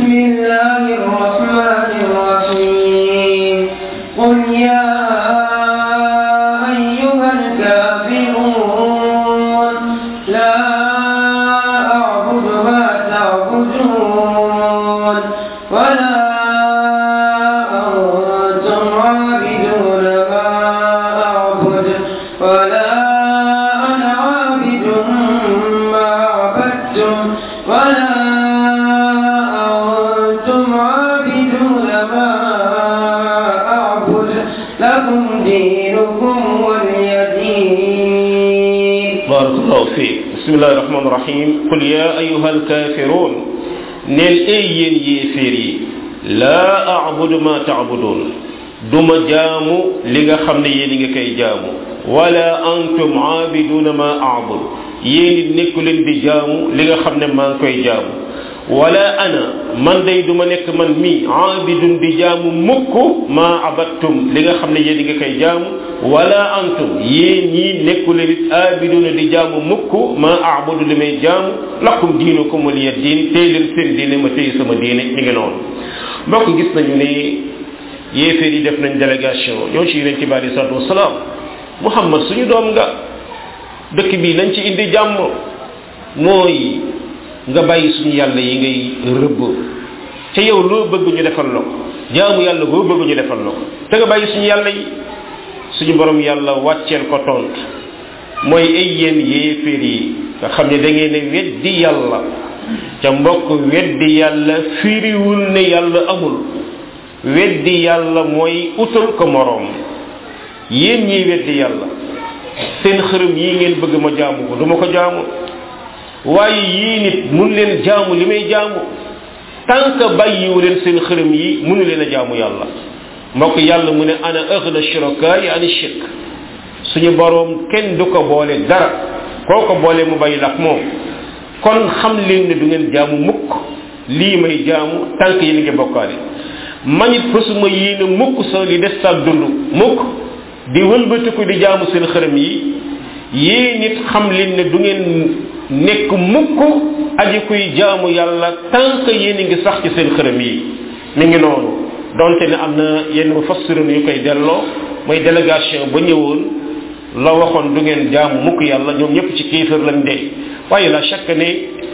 بسم الله الرحمن الرحيم قل يا أيها الكافرون لا أعبد ما تعبدون ولا أنتم عابدون ما أعبد ولا أنا عابد ما عبدتم ولا أنتم عابدون ما أعبد لكم دينكم ولي دين بارك الله فيك بسم الله الرحمن الرحيم قل يا أيها الكافرون نل أين يفيري لا أعبد ما تعبدون دما جامو لغا خمنا يلي كي جامو ولا أنتم عابدون ما أعبد يلي نكولين دي جامو لغا خمنا ما كي جامو wala ana man day duma nekk man mi aabidun di jaamu mukk ma abattum li nga xam ne yéen nga koy jaamu wala antum yéen ñii nekkule nit aabiduna di jaamu mukk ma aabudu li may jaamu lakum diinukum waliya diin tey leen seen diine ma tey sama diine mi ngi noonu mbokk gis nañu ne yéeféer yi def nañ délégation ñoo ci yonent bi alei salatu wasalaam muhammad suñu doom nga dëkk bi nañ ci indi jàmm mooy nga bàyyi suñu yàlla yi ngay rëbb te yow loo bëgg ñu defal la ko jaamu yàlla boo bëgg ñu defal la ko te nga bàyyi suñu yàlla yi suñu borom yàlla wàcceel ko tontu mooy ay yéen yéeféer yi nga xam ne da ngeen ne weddi yàlla ca mbokk weddi yàlla firiwul ne yàlla amul weddi yàlla mooy utal ko moroom yéen ñiy weddi yàlla seen xërëm yi ngeen bëgg ma jaamu ko du ma ko jaamu waaye yii nit mun leen jaamu li may jaamu tant que bàyyiwu leen seen xërëm yi munu leen a jaamu yàlla mbokk yàlla mu ne ana aghna shuraka yi ani shirk suñu boroom kenn du ko boole dara koo ko boole mu bàyyi lak moom kon xam leen ne du ngeen jaamu mukk lii may jaamu tant que yéen ngi bokkaale manit fasuma yéene mukk sa li des sa dund mukk di wëlbatiku di jaamu seen xërëm yi yéen nit xam leen ne du ngeen nekk mukk aji kuy jaamu yàlla tant que yéen a ngi sax ci seen xërëm yi mi ngi noonu donte ne am na yenn mufassirin yu koy delloo mooy délégation ba ñëwoon la waxoon du ngeen jaamu mukk yàlla ñoom ñëpp ci kéefër lañ dee waaye la chaque ne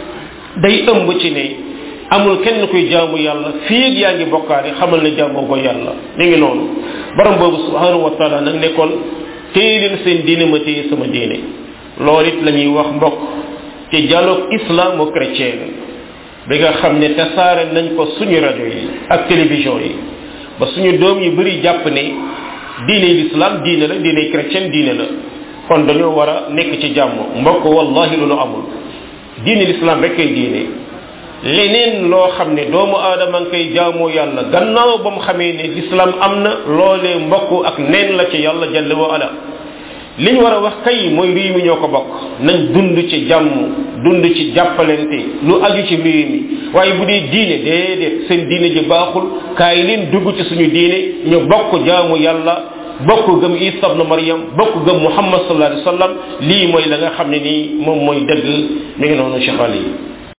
day ëmb ci ne amul kenn kuy jaamu yàlla fii yaa ngi bokkaale xamal ne jaamoo ko yàlla mi ngi noonu borom boobu subhanahu wa taala nag nekkoon téye leen seen diine ma téye sama diine loolu it la ñuy wax mbokk ci dialogue islamo chrétien bi nga xam ne tasaare nañ ko suñu rajo yi ak télévision yi ba suñu doom yu bëri jàpp ne diine l'islam diine la diine chrétien diine la kon dañoo war a nekk ci jàmm mbokk wallahi loolu amul diine l'islam rek kay diine leneen loo xam ne doomu aadama nga koy jaamoo yàlla gannaaw ba mu xamee ne l'islam am na loolee mbokk ak neen la ci yàlla jalla wa ala li ñu war a wax kay mooy réew mi ñoo ko bokk nañ dund ci jàmm dund ci jàppalante lu aju ci réew mi waaye bu dee diine déedéet seen diine ji baaxul kaay leen dugg ci suñu diine ñu bokk jaamu yàlla bokk gëm isa ibn maryam bokk gëm muhammad sallallahu alayhi wa sallam lii mooy la nga xam ne nii moom mooy dëgg mi ngi noonu cheikh ali